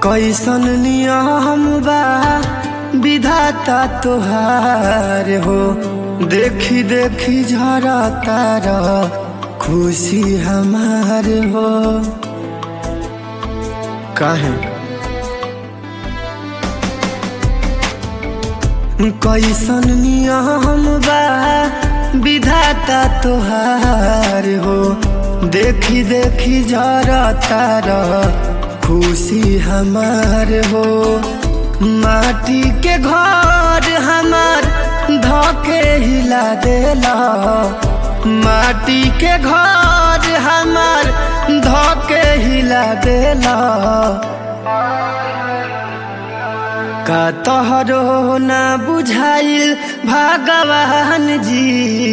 कैसन नियम बा विधाता तोहार हो देखी देखी झरा तारा खुशी हमार हो काहे कैसन नियम बा विधाता तोहार हो देखी देखी झरा तारा खुशी हमार हो माटी के घर हमार धके हिला देला माटी के घर हमार धके हिला देला का तोहरो ना बुझाइल भगवान जी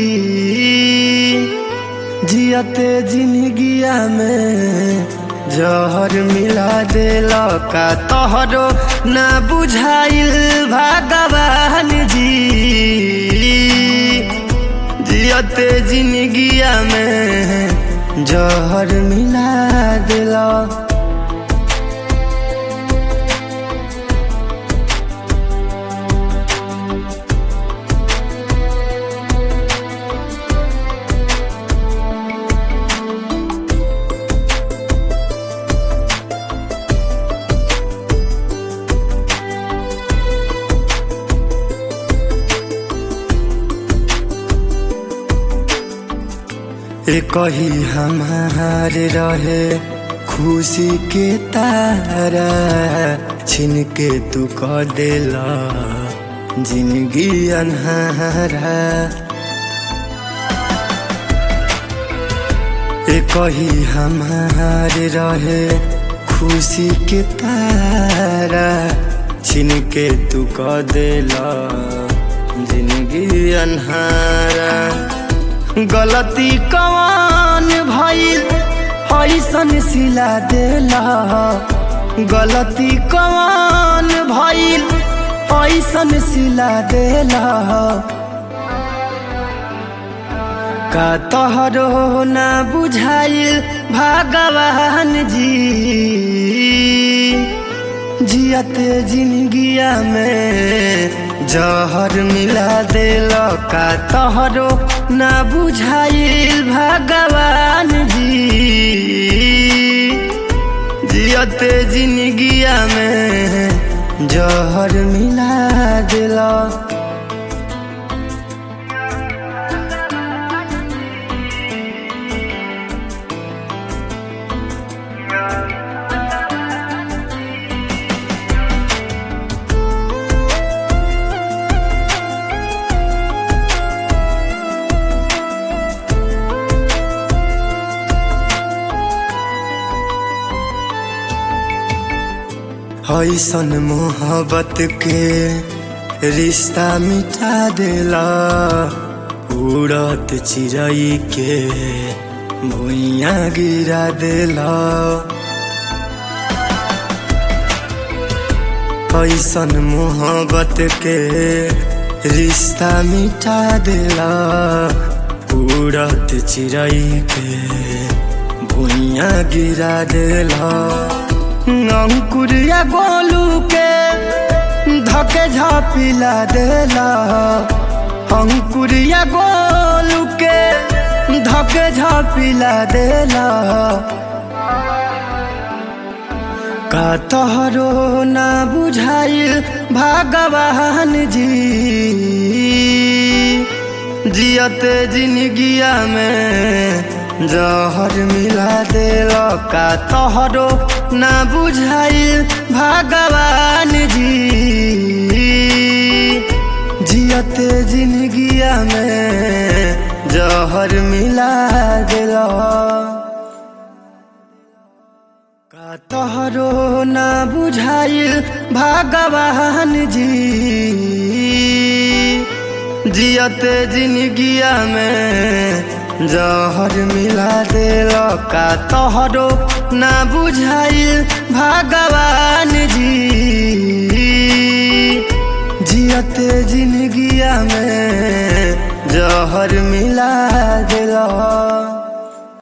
जियते जिंदगिया में जहर मिला दिल का तोहरो ना बुझाइल भगवान जी जियते जिंदगिया में जहर मिला दिल कही हमार रहे खुशी के तारा छिन के तू कह देला जिंदगी अनहारा कही हमार रहे खुशी के तारा छिन के तू कह देला जिंदगी अनहारा गलती कवान भइल ऐसन सिला देला गलती कवान भइल ऐसन सिला देला का तोहरो ना बुझाइल भगवान जी जियते जिंदगिया में जहर मिला दिल का तोहरो ना बुझाइल भगवान जी जियते जिंदगिया में जहर मिला दिल ऐसन मोहब्बत के रिश्ता मिटा देला उड़त चिड़ई के भुइया गिरा देला ऐसन मोहब्बत के रिश्ता मिटा देला उड़त चिड़ई के भुइया गिरा देला अंकुरिया गोलू के धके झापिला देला अंकुरिया गोलू के धके झापिला देला का तोहरो ना बुझाइल भगवान जी जियते जिंदगिया में जहर मिला दिल का तोहरो ना बुझाइल भगवान जी जियते जियते जिंदगिया में जहर मिला दिल का तोहरो ना बुझाइल भगवान जी जियते जिंदगिया में जहर मिला दिल का तोहरो ना बुझाइल भगवान जी जियते जिंदगिया में जहर मिला दिल